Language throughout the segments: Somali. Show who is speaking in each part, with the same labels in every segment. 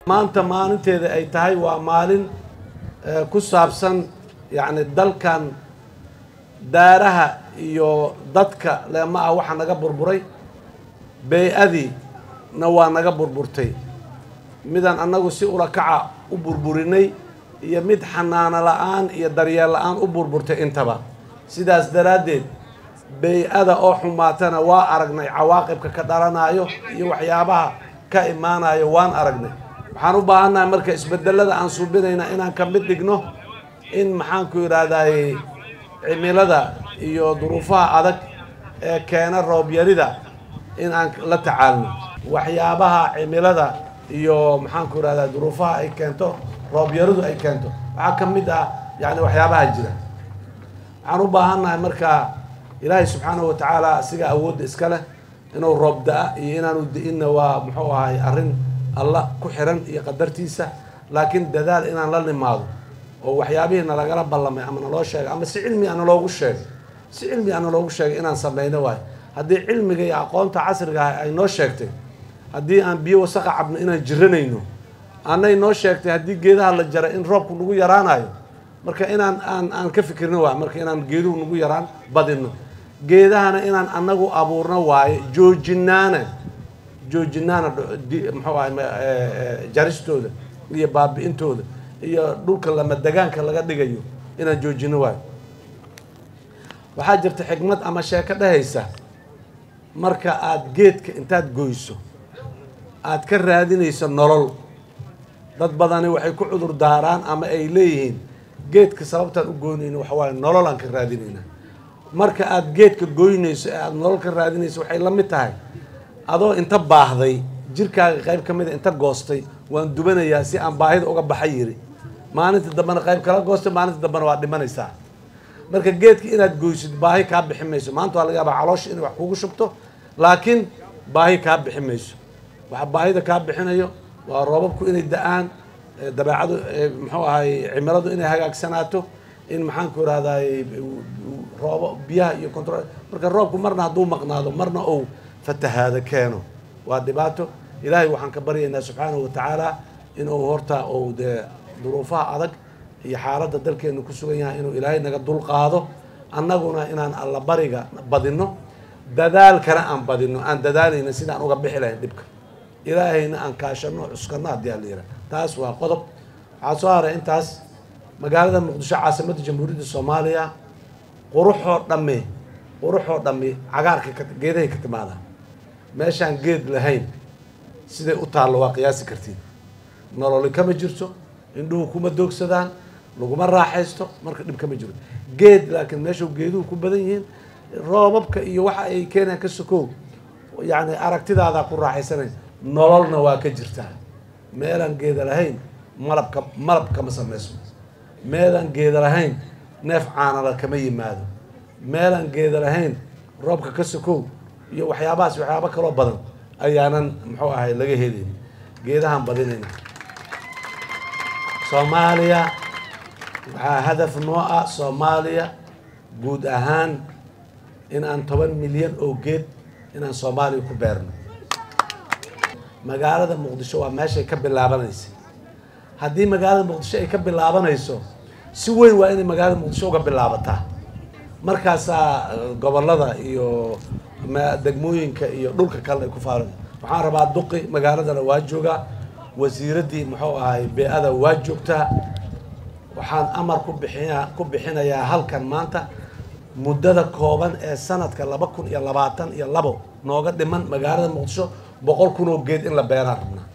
Speaker 1: maanta maalinteeda ay tahay waa maalin ku saabsan yacni dalkan daaraha iyo dadka leema ah waxaa naga burburay bey-adiina waa naga burburtay midaan annagu si ulakaca u burburinay iyo mid xanaano la-aan iyo daryeel la-aan u burburtay intaba sidaas daraaddeed bey-ada oo xumaatana waa aragnay cawaaqibka ka dhalanayo iyo waxyaabaha ka imaanayo waan aragnay waxaan u baahannahay marka isbedelada aan suubinayna inaan ka mid dhigno in maxaanku yidhaahdaye cimilada iyo duruufaha adag ee keena roobyarida in aan la tacaalno waxyaabaha cimilada iyo maxaanku yidhahdaa duruufaha ay keento roobyaridu ay keento waxaa ka mid ah yani waxyaabaha jira waxaan u baahannahay marka ilaahay subxaanahu watacaala asiga awoodda iska leh inuu roob da-a iyo inaanu da-inna waa muxuu ahay arrin alla ku xiran iyo qadartiisa laakiin dadaal inaan la nimaado oo waxyaabihii nalagala ballamay ama naloo sheegay ama si cilmi a naloogu sheegay si cilmi a naloogu sheegay inaan samayno waayo haddii cilmiga iyo aqoonta casriga ah ay noo sheegtay haddii aan biyo wasaqa cabno inaan jiranayno anay noo sheegtay haddii geedaha la jaray in roobku nagu yaraanayo marka inaan aan aan ka fikirno waayo marka inaan geeduhu nagu yaraan badino geedahana inaan anagu abuurno waayo joojinaana joojinaana muxuu ahay jaristooda iyo baabi-intooda iyo dhulka lama degaanka laga dhigayo inaan joojino waayo waxaa jirta xikmad ama sheeko dhehaysa marka aada geedka intaad goyso aada ka raadinayso nolol dad badani waxay ku cudur daaraan ama ay leeyihiin geedka sababtaan u goynayno waxa waaye nolol aan ka raadinayna marka aada geedka goynayso ee aada nolol ka raadinayso waxay la mid tahay adoo inta baahday jirkaaga qayb ka mida inta goostay waan dubanayaa si aan baahida uga baxa yiri maalinta dambena qayb kala goostay maalinta dambena waa dhimanaysaa marka geedka inaad goysid baahi kaa bixi mayso maanta waa laga yaabaa caloosha inay wax kugu shubto laakiin baahi kaa bixi mayso waxa baahida kaa bixinayo waa roobabku inay da-aan dabeecadu muxuu ahay cimiladu inay hagaagsanaato in maxaanku irahdaay roobo biyaha iyo control marka roobku marna hadduu maqnaado marna ou fatahaado keeno waa dhibaato ilaahay waxaan ka baryaynaa subxaanahu watacaala inuu horta ou dee duruufaha adag iyo xaaladda dalkeenu ku sugan yahay inuu ilaahay naga dul qaado annaguna inaan alla bariga badino dadaalkana aan badino aan dadaalayna sidaan uga bixi lahayn dhibka ilaahayna aan kaashano cuskano haddii ala yihah taas waa qodob waxaa soo haray intaas magaalada muqdisho caasimadda jamhuuriyadda soomaaliya quruxoo dhamme quruxoo dhamme cagaarka ka geedahay ka timaada meeshaan geed lahayn siday u taallo waa qiyaasi kartiin nololi kama jirto indhuhu kuma doogsadaan laguma raaxaysto marka dhib kama jiro geed laakiin meeshu geeduhu ku badan yihiin roobabka iyo waxa ay keenaan ka sokow yacni aragtidaadaa ku raaxaysanayn nololna waa ka jirtaa meelaan geeda lahayn malabka malab kama samayso meelaan geeda lahayn neef caanala kama yimaado meelaan geeda lahayn roobka ka sokow iyo waxyaabahaas waxyaabo kaloo badan ayaanan muxuu ahay laga helayn geedahaan badinayna soomaaliya waxaa hadaf noo ah soomaaliya guud ahaan in aan toban milyan oo geed inaan soomaaliya ku beerno magaalada muqdisho waa meeshay ka bilaabanaysa haddii magaalada muqdisho ay ka bilaabanayso si weyn waa inay magaalada muqdisho uga bilaabataa markaasaa gobolada iyo degmooyinka iyo dhulka kale ay ku faaran waxaan rabaa duqi magaaladana waa joogaa wasiiraddii muxuu ahay bee-ada waa joogtaa waxaan amar ku bixiya ku bixinayaa halkan maanta muddada kooban ee sanadka laba kun iyo labaatan iyo labo nooga dhiman magaalada muqdisho boqol kun oo geed in la beeraan rabnaa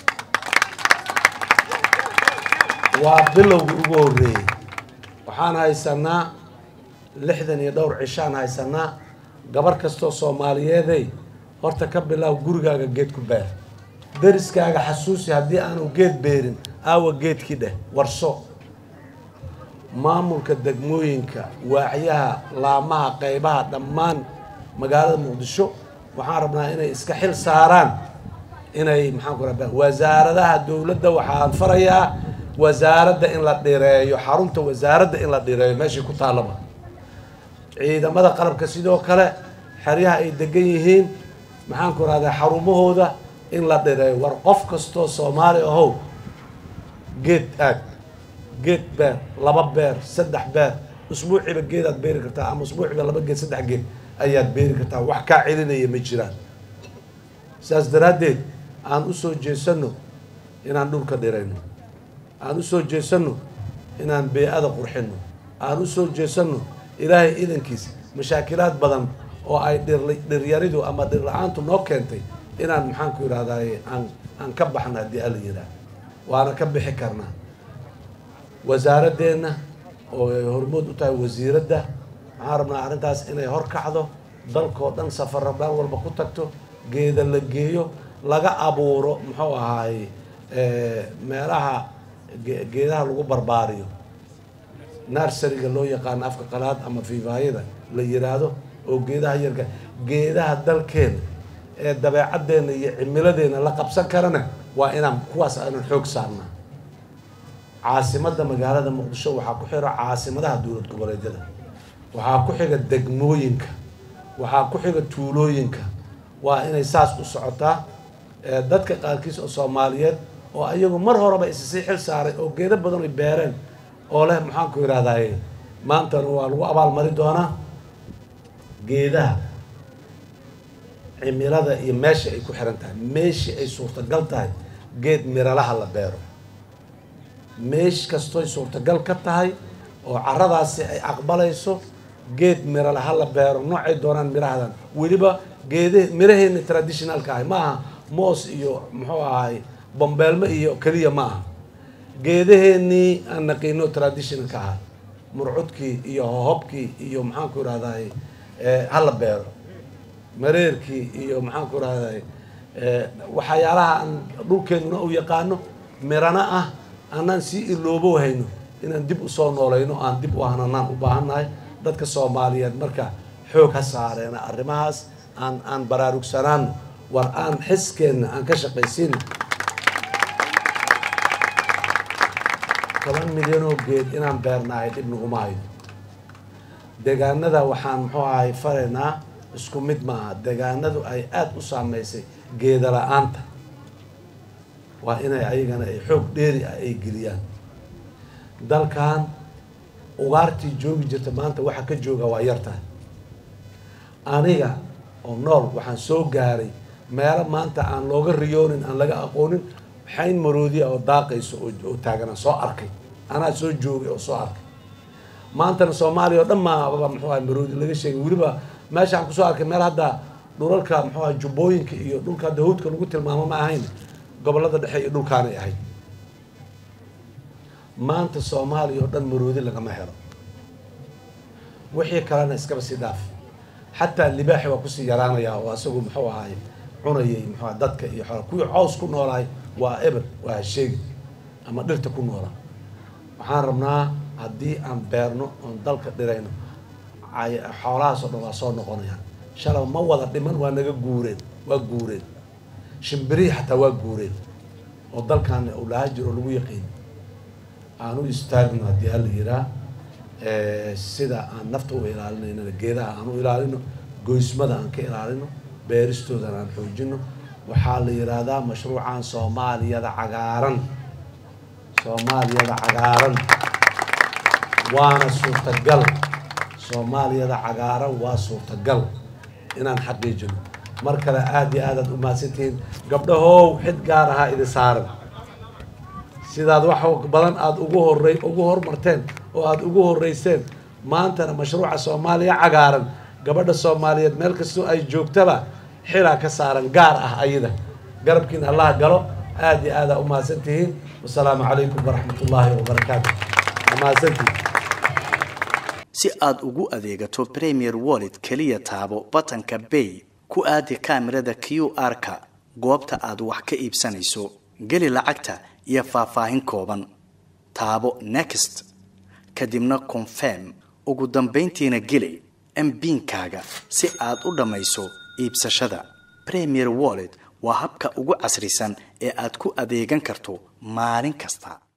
Speaker 1: waa bilowgii ugu horreeyey waxaan haysanaa lixdan iyo dhowr cishaan haysanaa gabar kastoo soomaaliyeeday horta ka bilaaw gurigaaga geed ku beer deriskaaga xasuusi haddii aanu geed beerin aawa geedkii dheh warso maamulka degmooyinka waaxyaha laamaha qaybaha dhammaan magaalada muqdisho waxaan rabnaa inay iska xil saaraan inay maxaanku rabaa wasaaradaha dowladda waxaan farayaa wasaaradda in la dhireeyo xarunta wasaaradda in la dhireeyo meeshii ku taallaba ciidamada qalabka sidoo kale xeryaha ay degan yihiin maxaanku rahdaa xarumahooda in la dhireeyo war qof kastoo soomaali ahow geed aag geed beer laba beer saddex beer usbuuciiba geedaad beeri kartaa ama usbuuciiba laba geed saddex geed ayaad beeri kartaa wax kaa celinaya ma jiraan sidaas daraaddeed aan usoo jeesano inaan dhulka dhirayno aan usoo jeesano inaan bee-ada qurxino aan usoo jeesano ilaahay idankiis mashaakilaad badan oo ay dhir dhiryaridu ama dhir la-aantu noo keentay inaan maxaan ku yidhahdaye aan aan ka baxna haddii ala yidhaah waana ka bixi karnaa wasaaradeenna oo ay hormood u tahay wasiiradda waxaan rabnaa arrintaas inay hor kacdo dalkoo dhan safarra dhan walba ku tagto geeda la geeyo laga abuuro muxuu ahaaye meelaha geedaha lagu barbaariyo narsariga loo yaqaano afka qalaad ama fiifaayada la yiraahdo oo geedaha yarka geedaha dalkeena ee dabeecaddeena iyo cimiladeena la qabsan karana waa inaan kuwaas aanan xoog saarnaa caasimadda magaalada muqdisho waxaa ku xira caasimadaha dowlad goboleedyada waxaa ku xiga degmooyinka waxaa ku xiga tuulooyinka waa inay saas u socotaa dadka qaarkiis oo soomaaliyeed oo ayagu mar horeba issii xil saaray oo geedo badan ay beereen oo leh maxaan ku yidhahdaye maantana waa lagu abaalmari doonaa geedaha cimilada iyo meesha ay ku xiran tahay meeshii ay suurtagal tahay geed miralaha la beero meesh kastoy suurtagal ka tahay oo caradaasi ay aqbalayso geed miralaha la beero noocay doonaan mirahadan weliba geede miraheena traditionalka ahay ma aha moos iyo muxuu ahay bombeelmo iyo keliya ma aha geedaheenii aan naqiino traditionalka ahaa murcudkii iyo hohobkii iyo maxaan ku idhahday hala beero mareerkii iyo maxaan ku idhahday waxyaalaha aan dhulkeenuna u yaqaano mirana ah anaan sii iloobo hayno inaan dib usoo noolayno aan dib u ahnanaan u baahannahay dadka soomaaliyeed marka xoog ha saareena arrimahaas aan aan baraarugsanaano war aan xiskeenna aan ka shaqaysiino toban milyanoo geed inaan beernahay dhib naguma hayno deegaanada waxaan muxuu ahay faraynaa isku mid maaha deegaanadu ay aada u saameysay geeda la-aanta waa inay ayagana ay xoog dheeri ah ay geliyaan dalkan ugaartii joogi jirta maanta waxa ka jooga waa yartahay aniga oo nool waxaan soo gaaray meelo maanta aan looga riyoonin aan laga aqoonin xayn maroodiya oo daaqayso oo taagan aan soo arkay anaa soo joogay oo soo arkay maantana soomaaliya oo dhan maaba muxuu ahay maroodi laga sheegay weliba meeshaan kusoo arkay meel hadda dhulalka muxuu ahay jubbooyinka iyo dhulka hadda hawdka lagu tilmaamo ma ahayn gobolada dhexe iyo dhulkaanay ahayd maanta soomaaliya oo dhan maroodi lagama helo wixii kalena iskaba sii dhaaf xataa libaaxi waa kusii yaraanaya oo isagu muxuu ahay cunayay muxuu dadka iyo xoolaha kuwii cows ku noolahay waa eber waa hasheegi ama dhirta ku noolaa waxaan rabnaa haddii aan beerno oon dalka dhirayno xoolahaasoo dhan waa soo noqonayaan shalaba ma wada dhiman waa naga guureen waa guureen shimbirihii xataa waa guureen oo dalkaani uu lahaa jiro oo lagu yaqiin aan u istaagno haddii hala yiraa sida aan nafta u ilaalinaynana geedaha aan u ilaalino goysmada aan ka ilaalino beeristoodana aan xoojino waxaa la yidhaahdaa mashruucan soomaaliyada cagaaran soomaaliyada cagaaran waana suurtagal soomaaliyada cagaaran waa suurtagal inaan xaqiijino mar kale aada iyo aadaad u mahadsantihiin gabdhahow xid gaar ahaa idin saaran sidaad wax badan aada ugu horey ugu hormarteen oo aada ugu horeyseen maantana mashruuca soomaaliya cagaaran gabadha soomaaliyeed meel kastoo ay joogtaba xilaa ka saaran gaar ah ayada garabkiina allah galo aada iyo aadaa u mahadsan tihiin wasalaamu calaykum waraxmat ullaahi wabarakaatu mahadsantihiin
Speaker 2: si aad ugu adeegato premier wallet keliya taabo batanka bay ku aadi kaamirada q r-ka goobta aad wax ka iibsanayso geli lacagta iyo faahfaahin kooban taabo next kadibna confirm ugu dambayntiina geli mbiinkaaga si aad u dhammayso iibsashada premier wallet waa habka ugu casrisan ee aad ku adeegan karto maalin kasta